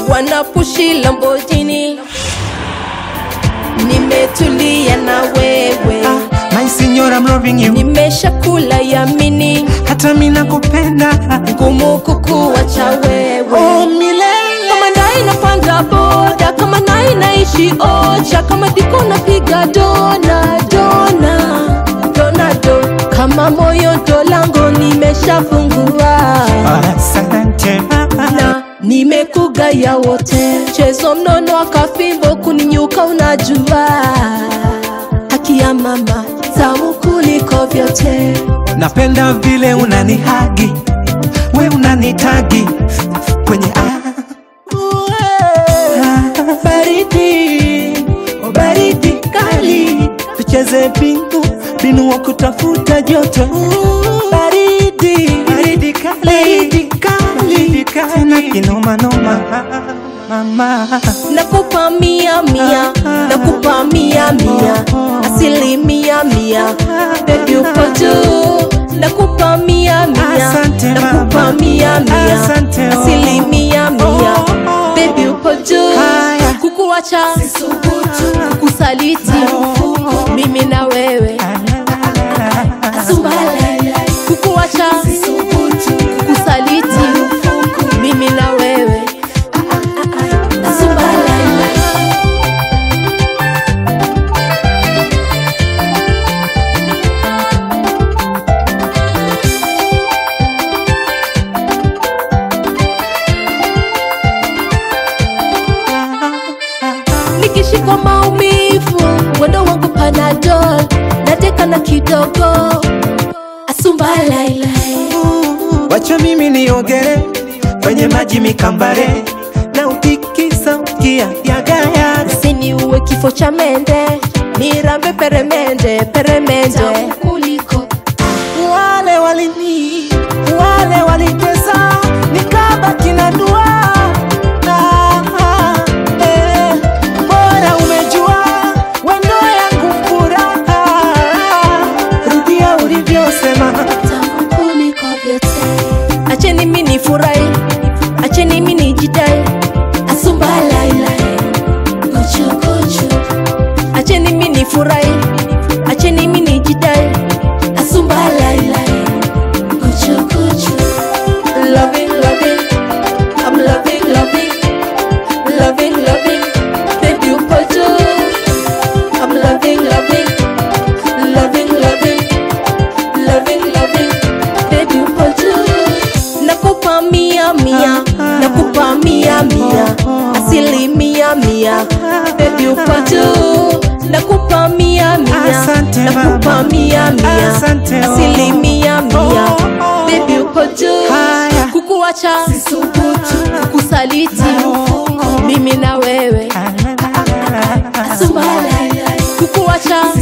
wanapushi Lamborghini, nimetulia na wewe, Ah, my signor, I'm loving you. nimeshakula yamini, Hata mimi nakupenda. ngumu kukuacha wewe Oh, milele. kama ndai napanda boda kama nai naishi ocha kama diko napiga dona dona dona do kama moyo ndo lango nimeshafungua Asante. na nimekugaya wote chezo mnono akafimbo kuninyuka unajua haki ya mama tamu kuliko vyote Napenda vile unanihagi, we unanitagi kwenye ah. baridi, oh baridi kali, tucheze bingu binu wa kutafuta joto. Baridi, baridi kali, baridi kali, tena kinoma noma mama. nakupa mia mia nakupa mia mia asilimia mia bebi uko juu nakupa mia mia Asante, nakupa mama. mia mia Asante, oh. asilimia mia Oh, oh. bebi uko juu Haya. kukuwacha kukusaliti mimi na wewe kukuwacha kukusaliti mimi na wewe nikishikwa maumivu wendo wangu panadol nateka na kidogo asumbalailai Wacha mimi niogere kwenye maji mikambare na utikisa ukia yagaya sini uwe kifo cha mende nirambe peremende peremende kuliko wale walini wale walitesa nikabaki na dua Ah, ah, eh, bora umejua wendo yangu furaha rudia ulivyosema tamu kuliko vyote acheni mi nifurahi acheni mi nijidai asumbalailai kuchukuchu acheni mi nifurahi acheni mi nijidai asumbalailai kuchukuchu loving loving I'm loving loving loving loving baby upo juu I'm loving loving loving loving loving loving baby upo juu nakupa mia mia nakupa mia mia asilimia mia baby upo juu nakupa mia mia Asante, nakupa mama. mia mia Asante, oh. asilimia mia Oh, oh. baby upo juu Haya. kukuwacha kukusaliti mimi na wewe kukuwacha